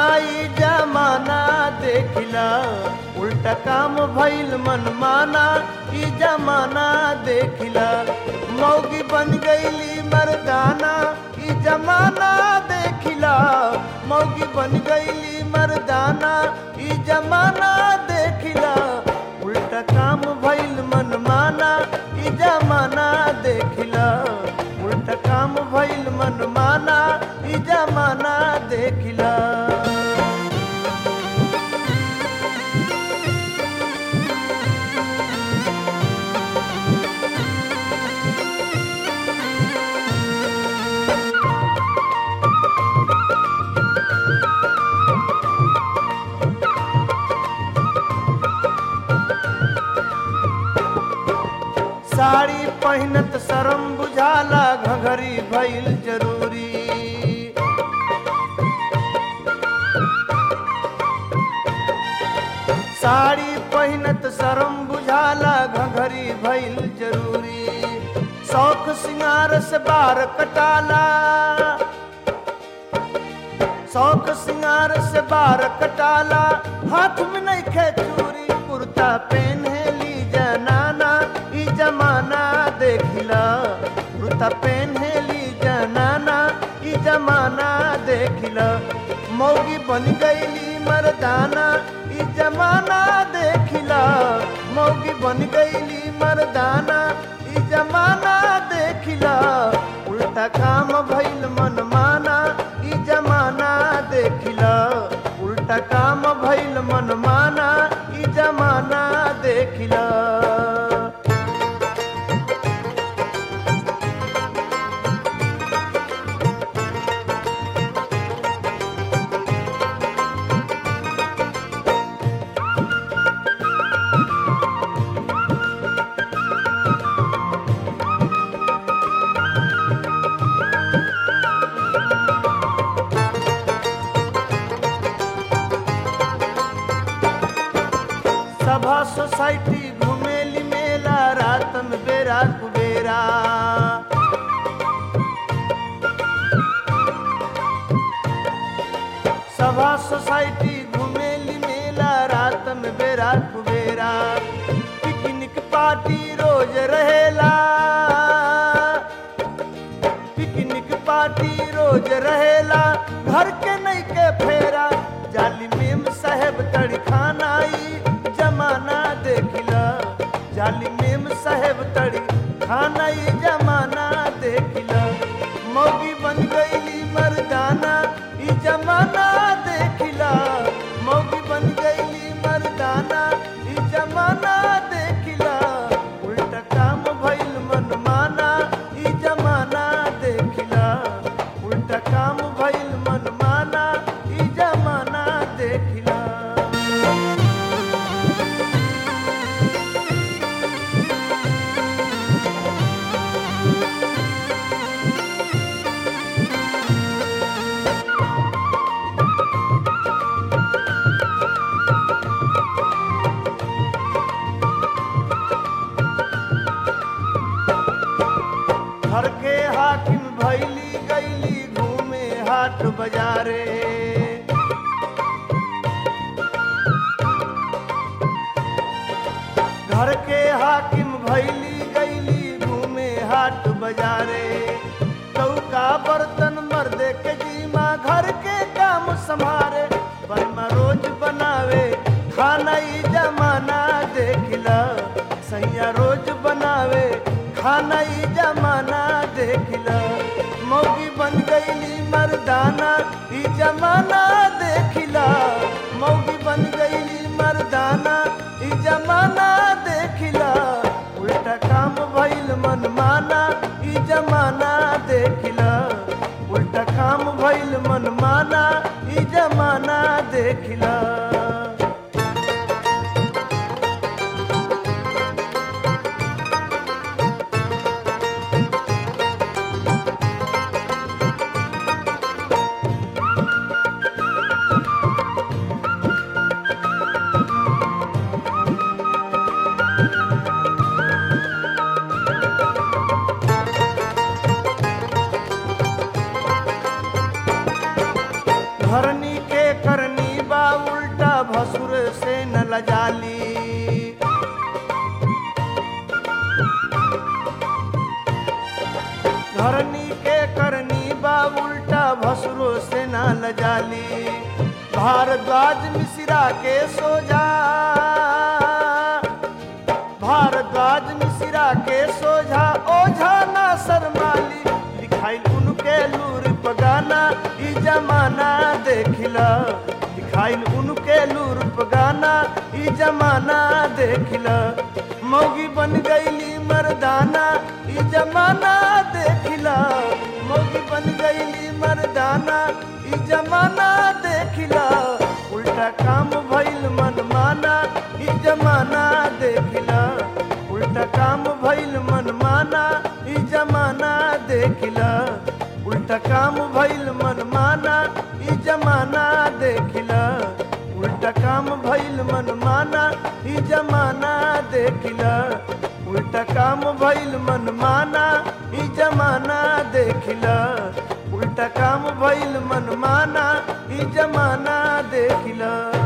ई जमाना देखिला उल्टा काम भइल मनमाना ई जमाना देखिला मौगी बन गईली मर्दाना ई जमाना देखिला मौगी बन गईली मर्दाना ई जमाना देखिला उल्टा काम भइल मनमाना ई जमाना देखिला उल्टा काम भइल मनमाना ई जमाना देखिला साड़ी पहिनत शरम बुझाला घघरी भइल जरूरी साड़ी पहिनत शरम बुझाला घघरी भइल जरूरी शौक सिंगार से बार कटाला शौक सिंगार से बार कटाला हाथ में नहीं खे चूरी कुर्ता पहनेली जनाना ई जमाना देखिला कुर्ता पहनेली जनाना ई जमाना देखिला मौगी बन गईली मर्दाना ई जमाना देखिला मौगी बन गईली मर्दाना ई जमाना देखिला उल्टा काम भइल मनमाना ई जमाना देखिला उल्टा काम भइल मनमाना ई जमाना देखिला सभा सोसाइटी घुमेली मेला रात में बेरा कुबेरा सभा सोसाइटी घुमेली मेला रात में बेरा कुबेरा पिकनिक पार्टी रोज रहेला पिकनिक पार्टी रोज रहेला घर के नहीं के फेरा जाली मेम साहेब तड़ी खाना ई जमाना देखिला जाली मेम साहेब तड़ी खाना ई जमाना देखिला मौगी बन गईली मर्दाना ई जमाना देखिला मौगी बन गईली मर्दाना ई जमाना देखिला उल्टा काम भइल मनमाना ई जमाना देखिला उल्टा काम भइल मनमाना ई जमाना देखिला घर के हाकिम भैली गईली घूमे हाट बाजारे घर के हाकिम भैली गईली घूमे हाट बाजारे चौका बर्तन मर्दे के जीमा घर के काम संभारे बनमा रोज बनावे खाना ई जमाना देखिला सैया रोज बनावे खाना ई जमाना देखिला मौगी बन गईली मर्दाना ई जमाना देखिला मौगी बन गईली मर्दाना ई जमाना देखिला उल्टा काम भइल मनमाना ई जमाना देखिला उल्टा काम भइल मनमाना ई जमाना देखिला घरनी के करनी बा उल्टा भसुर से न लजाली घरनी के करनी बा उल्टा भसुरो से न लजाली भारद्वाज मिश्रा के सोजा भारद्वाज मिश्रा के सोझा ओझा ना शर्माली लिखाई उनके लूर पगाना ई जमाना देखिला लिखाई उनके लूर पगाना ई जमाना देखिला मौगी बन गईली मर्दाना ई जमाना देखिला मौगी बन गईली मर्दाना ई जमाना देखिला उल्टा काम भइल मनमाना ई जमाना देखिला उल्टा काम भइल मनमाना ई जमाना देखिला उल्टा काम भइल मनमाना ई जमाना देखिला उल्टा काम भइल मनमाना ई जमाना देखिला उल्टा काम भइल मनमाना ई जमाना देखिला उल्टा काम भइल मनमाना ई जमाना देखिला